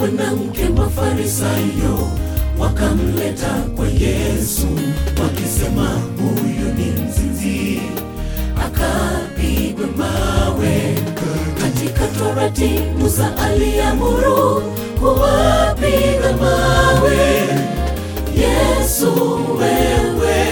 mwanamke Mafarisayo wakamleta kwa Yesu wakisema, huyu ni mzinzi, akapigwe mawe. Katika Torati Musa aliamuru kuwapiga mawe. Yesu wewe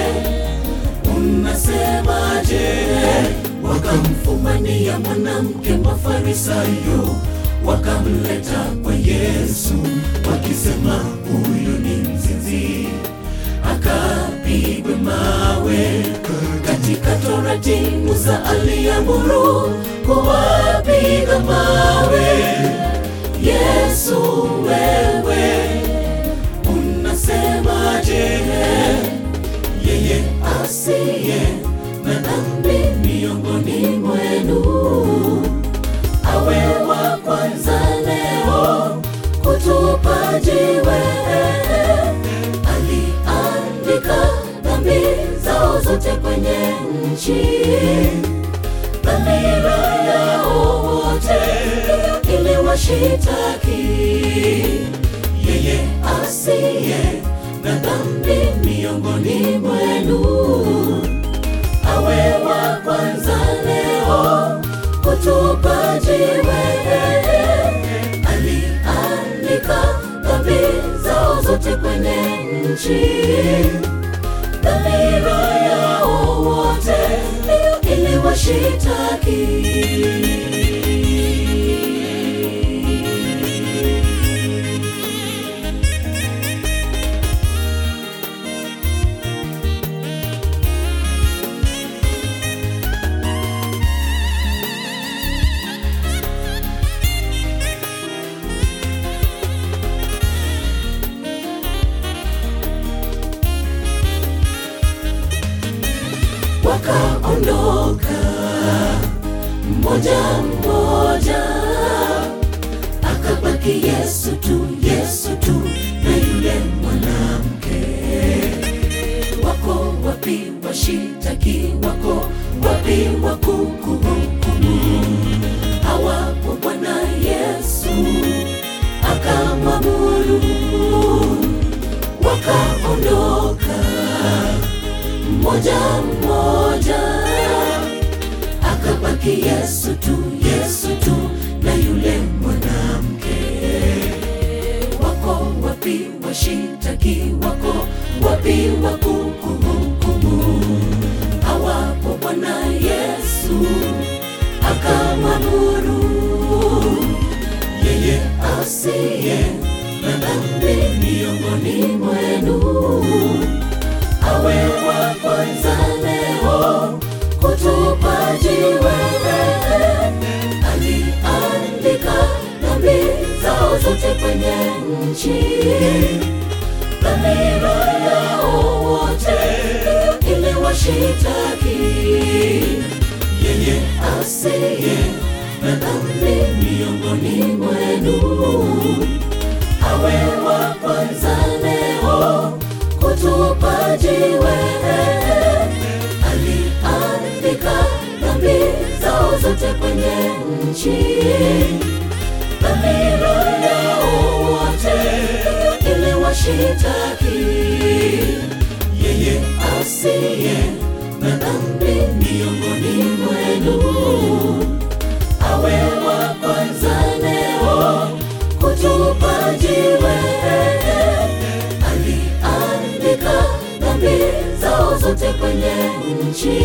unasemaje? Wakamfumania mwanamke Mafarisayo wakamleta kwa Yesu wakisema, huyu ni mzinzi, akapigwe mawe. Katika Torati Musa aliamuru kuwapiga mawe. Yesu wewe unasemaje? Yeye asiye na dhambi miongoni mwenu awe wa kwanza leo kutupa jiwe. Aliandika dhambi zao zote kwenye nchi, dhamira yao wote ili washitaki. Yeye asiye na dhambi miongoni mwenu awe wa kwanza leo kutupa jiwe. Aliandika dhambi zao zote kwenye nchi, dhamira yao wote ili washitaki. Wakaondoka mmoja mmoja, akabaki Yesu tu, Yesu tu na yule mwanamke. Wako wapi washitaki? Wako wapi wakukuhukumu? Hawapo. Bwana Yesu akamwamuru, wakaondoka mmoja mmoja, akabaki Yesu tu, Yesu tu na yule mwanamke. Wako wapi washitaki? Wako wapi wakukuhukumu? Hawapo. Bwana Yesu akamwamuru, yeye asiye na dhambi miongoni mwenu awe wa kwanza leo kutupa jiwe. Aliandika dhambi zao zote kwenye nchi, dhamira yao wote ili washitaki. Yeye asiye na dhambi miongoni mwenu awe wa kwanza leo kutupa jiwe. Aliandika dhambi zao zote kwenye nchi, dhamira yao wote ili washitaki. Yeye asiye na dhambi miongoni mwenu awe wa kwanza leo kutupa jiwe. Aliandika dhambi zao zote kwenye nchi,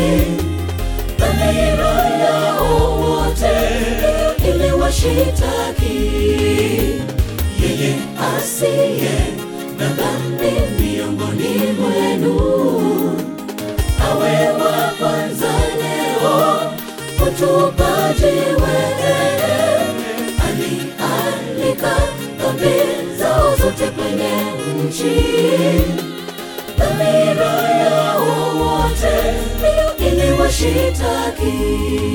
dhamira yao wote ili washitaki. Yeye asiye na dhambi miongoni mwenu awe wa kwanza leo kutupa jiwe. Aliandika dhambi zao zote kwenye nchi, dhamira yao wote ili washitaki.